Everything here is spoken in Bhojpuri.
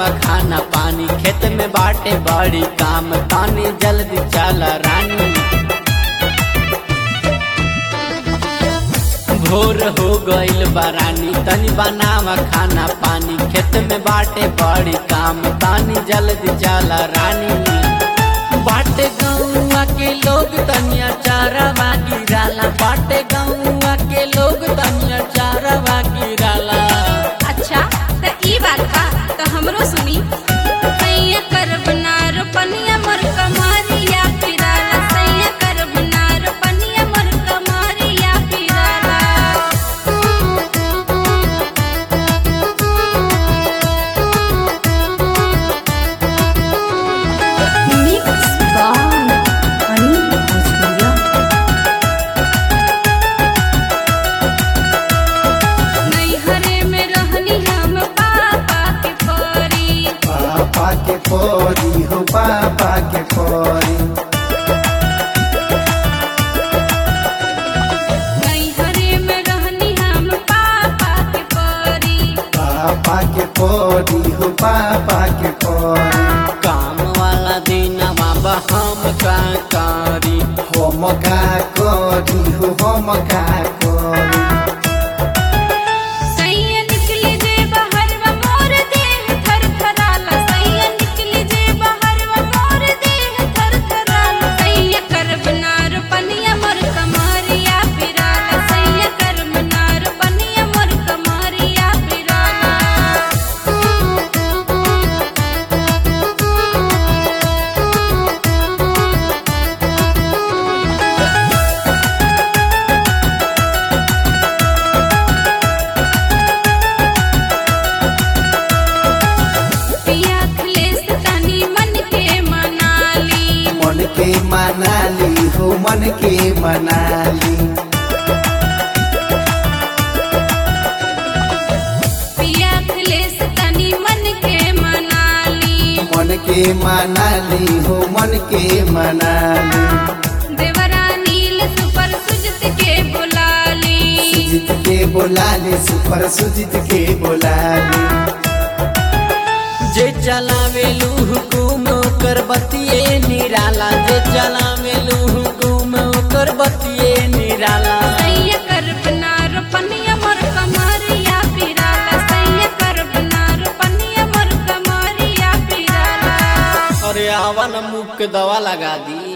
खाना पानी खेत में बाटे बड़ी काम तानी जल्दी चल रानी भोर हो गइल बरानी तनी बनावा खाना पानी खेत में बाटे बड़ी काम तानी जल्दी चल रानी बाटे गौआ के लोग तनिया चारवा गिराला बाटे गौआ के लोग तनिया चारवा गिराला अच्छा त ई बात बा त हमरो सुनी सैया करब ना रोपनिया मोर कमारिया फिराला सैया करब ना रोपनिया मोर कमारिया फिराला Mix by Anil Bhojpuria. नैहरे में रहनी हम पापा के परी पापा के परी हो पापा के परी नैहरे में रहनी हम पापा के परी पापा के परी हो पापा के परी काम वाला दिन बाबा हम का करी हम का करी हो हम का करी सैया निकली जे बहरवा मोर देह थरथराला सैया निकली जे बहरवा मोर देह थरथराला सैया करब ना रोपनिया मोर कमारिया फिराला सैया करब ना रोपनिया मोर कमारिया फिराला पिया खलेस तनी मन के मनाली मन के मनाली हो मन के मनाली पिया खलेस तनी मन के मनाली मन के मनाली हो मन के मनाली देवरा नील सुपर सुजत के बुलाली सुजित के बोलाली सुपर सुजित के बोलाली जे चलावे हुकुम ओकर बतिए निराला जे चलावे हुकुम ओकर बतिए निराला सैया करब ना रोपनिया मोर कमारिया फिराला सैया करब ना रोपनिया मोर कमारिया फिराला अरे आवा न मुख के दवा लगा दी